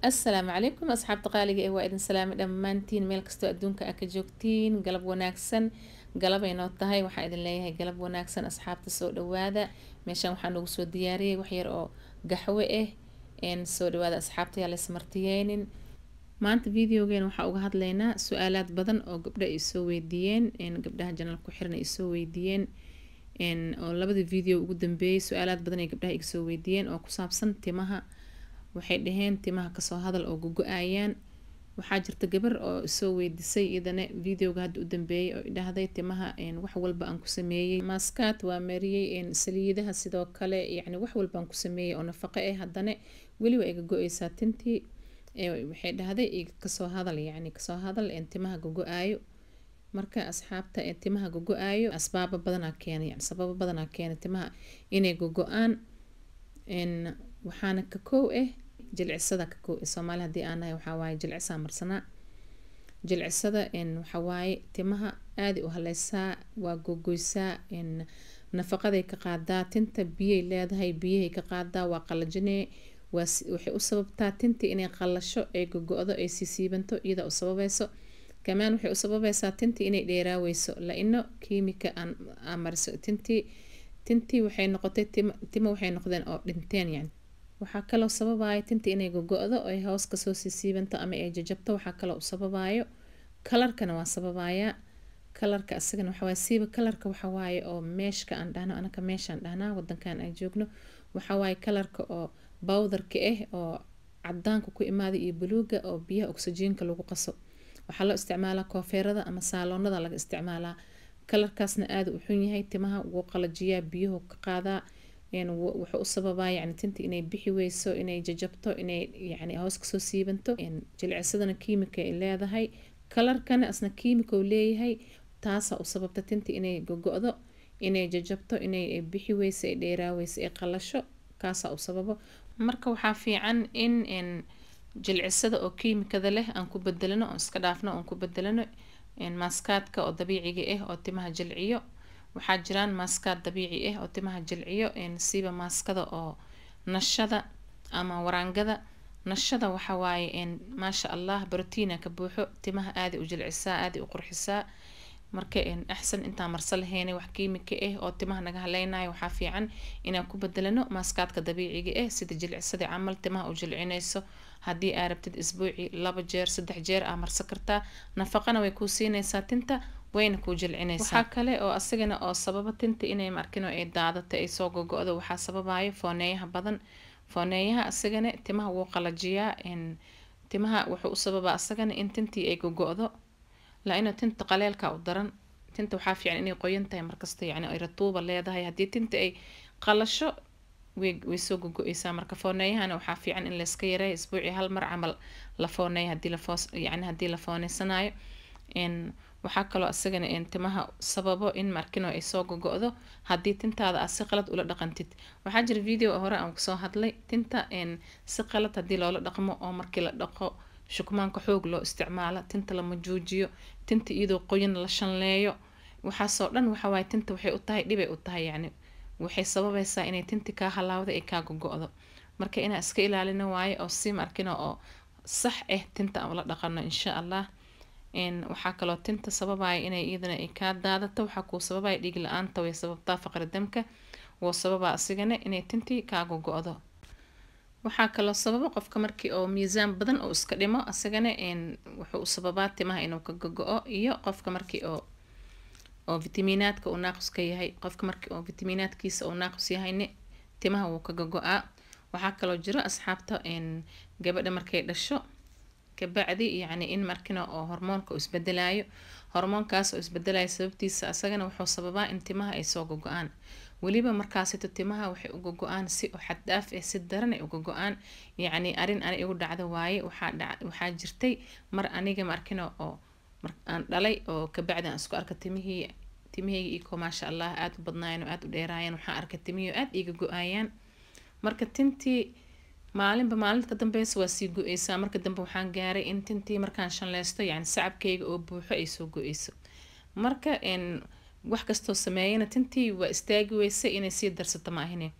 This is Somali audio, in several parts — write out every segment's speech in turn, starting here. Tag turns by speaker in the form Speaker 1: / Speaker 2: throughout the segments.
Speaker 1: assalaamu calaykum asxaabta qaaliga ee waa idin salaamay dhammaantiin meel kastoo adduunka aa ka joogtiin galab wanaagsan galabay noo tahay waxaa idin leeyahay galab wanaagsan asxaabta soo dhawaada meeshaan waxaa noogu soo diyaariyay waxyar oo gaxwe ah soo dhawaada asxaabta yaa laysmartiyeynin maanta videogeena waxaa uga hadlaynaa su-aalaad badan oo gabdha ay soo weydiiyeen gabdhaha janal ku xiran ay soo weydiiyeen oo labadii video ugu dambeeyey su-aalaad badan ay gabdhaha iga soo weydiiyeen oo ku saabsan timaha waxay dhaheen timaha kasoo hadal oo gogo-ayaan waxaa jirta gabar oo soo weydiisay iyadana videoga hadda u dambeeyay oo idhahday timaha wax walba aan ku sameeyey maaskaad waa mariyey saliidaha sidoo kale yacni wax walba aan ku sameeyey oo nafaqo ah haddana weli waa iga go-eysaa tintii waxay dhahday kasoo hadal yacni kasoo hadal timaha gogo-aayo marka asxaabta timaha gogo-aayo asbaabo badanaa keenay yani sababo badanaa keenay timaha inay gogo-aan waxaana ka kow ah jilcisada ka kow soomaali haddii aan nahay waxaa waaye jilcisaa marsanaa jilcisada waxaa waaye timaha aada u haleysaa waa gogoysaa nafaqaday ka qaadaa tinta biyay leedahay biyahay ka qaadaa waa qalajinee waxay u sababtaa tintii inay qalasho ay gogo-do ay siisiibanto iyada u sababayso kamaan waxay u sababaysaa tintii inay dheeraaweyso la-ino kiimika aan mariso tintii tintii waxay noqotay timo waxay noqdeen oo dhinteen yani waxaa kaloo sababaayo tintii inay gogo-do ay hoos kasoo siisiibanto ama ay jajabto waxaa kaloo u sababaayo kalarkana waa sababayaa kalarka asagana waxawaaye siiba kalarka waxawaaye oo meeshka aan dhahno anaka meeshaan dhahnaa wadankan aan joogno waxawaaye kalarka oo bowdarka ah oo cadaanka ku imaada iyo buluuga oo biyaha oksijiinka lagu qaso waxaa loo isticmaalaa koofeerada ama saaloonada laga isticmaalaa kalarkaasna aada u xun yahay timaha wuu qalajiyaa biyuhu ka qaadaa wuxuu u sababaa yani tinta inay bixi weyso inay jajabto inay yani hoos kasoo siibanto jilcisadana kiimika ay leedahay kalarkana asna kiimika leeyahay taasaa u sababta tinta inay gogo-do inay jajabto inay bixi weyso ay dheeraaweyso ay qalasho kaasaa u sababo marka waxaa fiican in jilcisada oo kiimikada leh aan ku bedelano oon iska dhaafno oon ku bedelano maaskaadka oo dabiiciga ah oo timaha jilciyo waxaa jiraan maaskaad dabiici ah oo timaha jilciyo siiba maaskada oo nashada ama waraangada nashada waxa waaye maasha allah brotiina ka buuxo timaha aaday u jilcisaa aaday u qurxisaa marka axsan intaan marsa laheynay wax kiimika ah oo timaha naga haleynayo waxaa fiican inaan ku bedelano maaskaadka dabiiciga ah sida jilcisadii camal timaha u jilcinayso haddii aa rabtid isbuuci laba jeer saddex jeer aa marsa kartaa nafaqana way kuu siinaysaa tinta wayna kuu jilcinaysaa waxaa kale oo asagana oo sababa tinta inay markino ay daadata ay soo gogo-do waxaa sababayo fooneeyaha badan fooneeyaha asagana timaha wuu qalajiyaa timaha wuxuu u sababaa asagana in tintii ay gogo-do la-ina tinta qaleelka u daran tinta waxaa fiican inay qoyan tahay markasta yani ay ratuuba leedahay haddii tinta ay qalasho way soo gogo-eysaa marka fooneeyahana waxaa fiican in layska yareeyo isbuuci hal mar camal la fooneeyo hadii lafoos yani haddii la fooneysanayo waxaa kaloo asagana timaha sababo in markino ay soo gogo-do haddii tintaada aad si qalad ula dhaqantid waxaa jira video hore aan kusoo hadlay tinta si qalad haddii loola dhaqmo oo markii la dhaqo shukmaanka xoog loo isticmaalo tinta lama juujiyo tinta iyadoo qoyan la shanleeyo waxaasoo dhan waxawaaye tinta waxay u tahay dhibay u tahay yani waxay sababaysaa inay tinti kaa halaawda ay kaa gogo-do marka inaa iska ilaalino waayo oo si markino oo sax ah tinta aan ula dhaqano insha allah waxaa kaloo tinta sababaya inay iyadana ay kaa daadato waxaa kuu sababaya dhiig la-aanta way sababtaa faqri damka wuu sababaa asigana inay tintii kaa gogo-do waxaa kaloo sababa qofka markii oo miisaan badan oo iska dhimo asagana wuxuu u sababaa timaha inuu ka gogo-o iyo qofka markii oo oo vitamiinaadka uu naaqus ka yahay qofka markii oo vitamiinaadkiisa uu naaqus yahayne timaha wuu ka gogo-aa waxaa kaloo jiro asxaabta gabadha markay dhasho kabacdi yacni in markina oo hormoonka uu isbedelayo hormoonkaas oo isbedelayo sababtiisa asagana wuxuu sababaa in timaha ay soo gogo-aan weliba markaasito timaha waxay u gogo-aan si oo xaddhaaf ah si daran ay u gogo-aan yacni arin ani igu dhacdo waaye waxaa waxaa jirtay mar aniga markina oo aan dhalay oo kabacdi aan isku arka timihii timihayga iko maasha allah aada u badnaayeen oo aada u dheeraayeen waxaan arkay timihii oo aada iiga go-aayaan marka tintii maalinba maalinta dambeysa waa sii go-eysaa marka dambe waxaan gaaray in tintii markaan shanleysto yani sacabkayga oo buuxo ay soo go-eyso marka wax kastoo sameeyana tintii waa istaagi weysa inay sii darsato ma ahine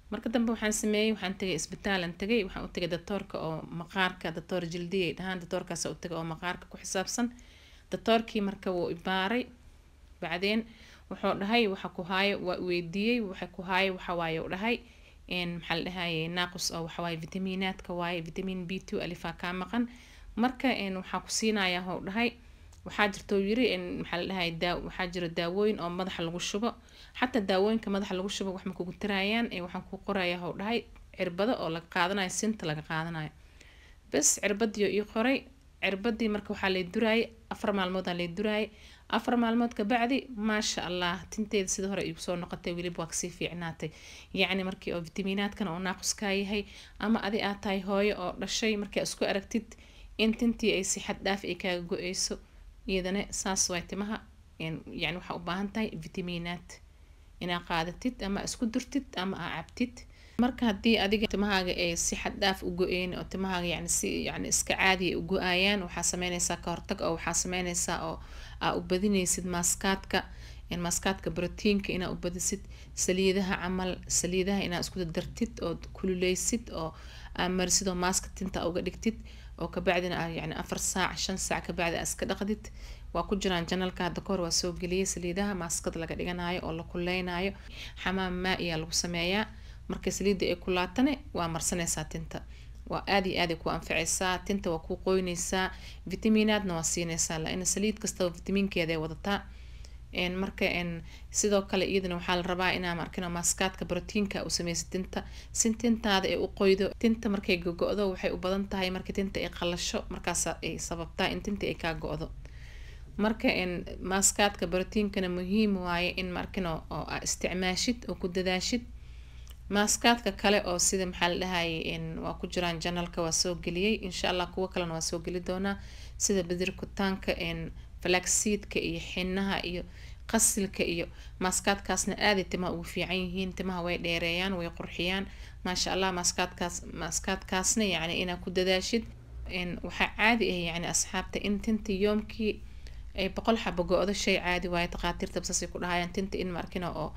Speaker 1: marka dambe waxaan sameeyey waxaan tagay isbitaalan tagay waxaan u tagay doctoorka oo maqaarka doctoor jildiya ay dhahaan doctoorkaas u tagay oo maqaarka ku xisaabsan doctoorkii marka wuu ibaaray bacdeen wuxuu dhahay waxa ku haayo waa weydiiyey waxa ku haayo waxa waaye u dhahay maxaa la dhahaye naaqus oo waxa waaye vitamiinaadka waaye vitamin b two alifaa kaa maqan marka waxaa ku siinayaa hou dhahay waxaa jirta uu yiri maxaa la dhahay daa waxaa jira daawooyin oo madaxa lagu shubo xataa daawooyinka madaxa lagu shubo wax ma kugu tiraayaan waxaan ku qorayaa hou dhahay cirbado oo laga qaadanayo sinta laga qaadanayo bas cirbadiyo ii qoray cirbadii marka waxaa lay duraayay afar maalmood aa lay duraayay afar maalmood kabacdi maasha allah tinteeda sida hore igu soo noqotay weliba waa kasii fiicnaatay yacni markii oo vitamiinaadkan oo naaquskaa yahay ama adi aad tahay hooyo oo dhashay markaa isku aragtid in tintii ay si xad dhaaf ay kaaga go-eyso iyadana saas waay timaha yani waxaa u baahan tahay vitamiinaad inaa qaadatid ama isku durtid ama aa cabtid marka haddii adiga timahaaga ay si xad dhaaf u go-een oo timahaaga yani si yani iska caadiya u go-ayaan waxaa sameyneysaa ka hortag oo waxaa sameyneysaa oo aa u badineysid maaskaadka maaskaadka brotiinka inaa u badisid saliidaha camal saliidaha inaa isku dartid oo kululeysid oo aa marisid oo maaska tinta uga dhigtid oo kabacdina aa yani afar saac shan saac kabacdi aa iska dhaqdid waa ku jiraan janalka hadda kahor waa soo geliyay saliidaha maaskada laga dhiganayo oo la kuleynayo xamaam maa iyaa lagu sameeyaa marka saliidda ay kulaatane waa marsanaysaa tinta waa aad iyo aad ay ku anficaysaa tinta waa kuu qoynaysaa vitamiinaadna waa siinaysaa laina saliid kastaba vitamiinkeeda ay wadataa marka sidoo kale iyadana waxaa la rabaa inaa markino maaskaadka brotiinka u sameysa tinta si tintaada ay u qoydo tinta markay go-go-do waxay u badan tahay marka tinta ay qalasho markaas ay sababtaa in tinta ay kaa go-do marka maaskaadka brotiinkana muhiim waaye in markino oo aa isticmaashid oo ku dadaashid maaskaadka kale oo sida maxaa la dhahaye waa ku jiraan janalka waa soo geliyey insha allah kuwo kalena waa soo geli doonaa sida badirkutaanka falaxseedka iyo xinaha iyo qasilka iyo maaskaadkaasna aaday timaha ugu fiican yihiin timaha way dheereeyaan way qurxiyaan maasha allah maaskaadkaas maaskaadkaasna yacni inaa ku dadaashid waxaa caadi ah yacni asxaabta in tinta yoomkii ay boqol xaba go-do shay caadi waaye takhaatiirta basasay ku dhahayaan tinta in markina oo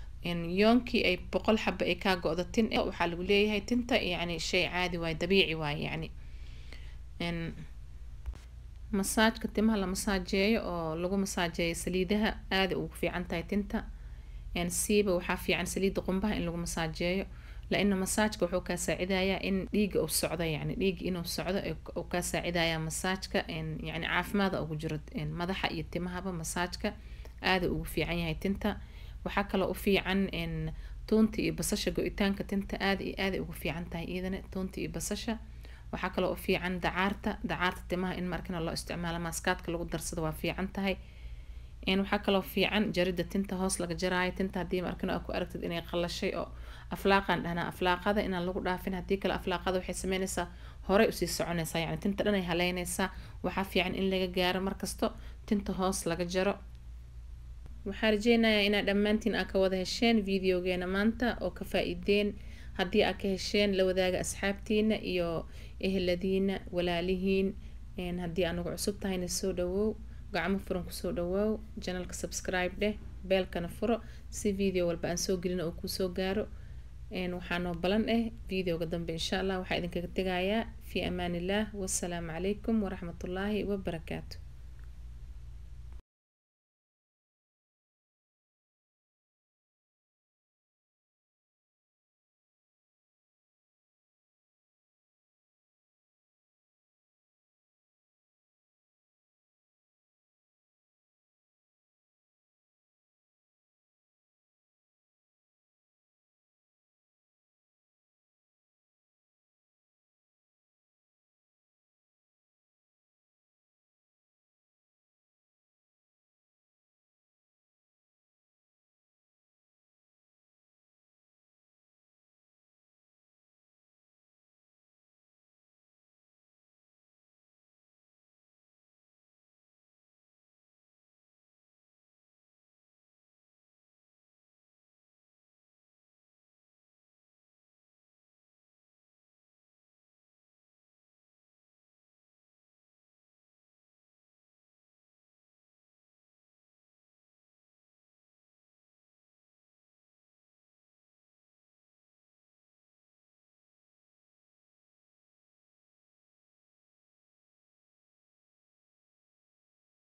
Speaker 1: yoonkii ay boqol xaba ay kaa go-do tin waxaa lagu leeyahay tinta yacni shay caadi waaye dabiici waaye yacni masaajka timaha la masaajeeyo oo lagu masaajeeyo saliidaha aada ugu fiican tahay tinta siiba waxaa fiican saliida qumbaha in lagu masaajeeyo laina masaajka wuxuu kaa saacidayaa in dhiiga uu socdo yani dhiiga inuu socdo uu kaa saacidayaa masaajka yani caafimaada ugu jiro madaxa iyo timahaba masaajka aada ugu fiican yahay tinta waxaa kaloo u fiican tuunta iyo basasha go-itaanka tinta aada iyo aada ugu fiican tahay iyadana tuunta iyo basasha waxaa kaloo u fiican dacaarta dacaarta timaha in markina loo isticmaalo maaskaadka lagu darsado waa fiican tahay waxaa kaloo fiican jarida tinta hoos laga jaraayo tinta haddii markina ku aragtid inay qalashay oo aflaaqan dhahnaa aflaaqada inaan lagu dhaafin haddii kale aflaaqada waxay sameynaysaa horey usii soconaysaa yani tinta dhan ay haleynaysaa waxaa fiican in laga gaaro markasto tinta hoos laga jaro waxaa rajeynayaa inaad dhammaantiin aa ka wada hesheen videogeena maanta oo ka faa-iideen haddii aa ka hesheen la wadaaga asxaabtiina iyo eheladiina walaalihiin haddii aanagu cusub tahayna soo dhawow gacmo furan kusoo dhawoow janalka subscribe dheh beelkana furo si video walba aan soo gelina oo kuusoo gaaro waxaa noo balan ah videoga dambe insha allah waxaa idinkaga tegayaa fi amaan illah wasalaamu calaykum waraxmatullaahi wabarakaatu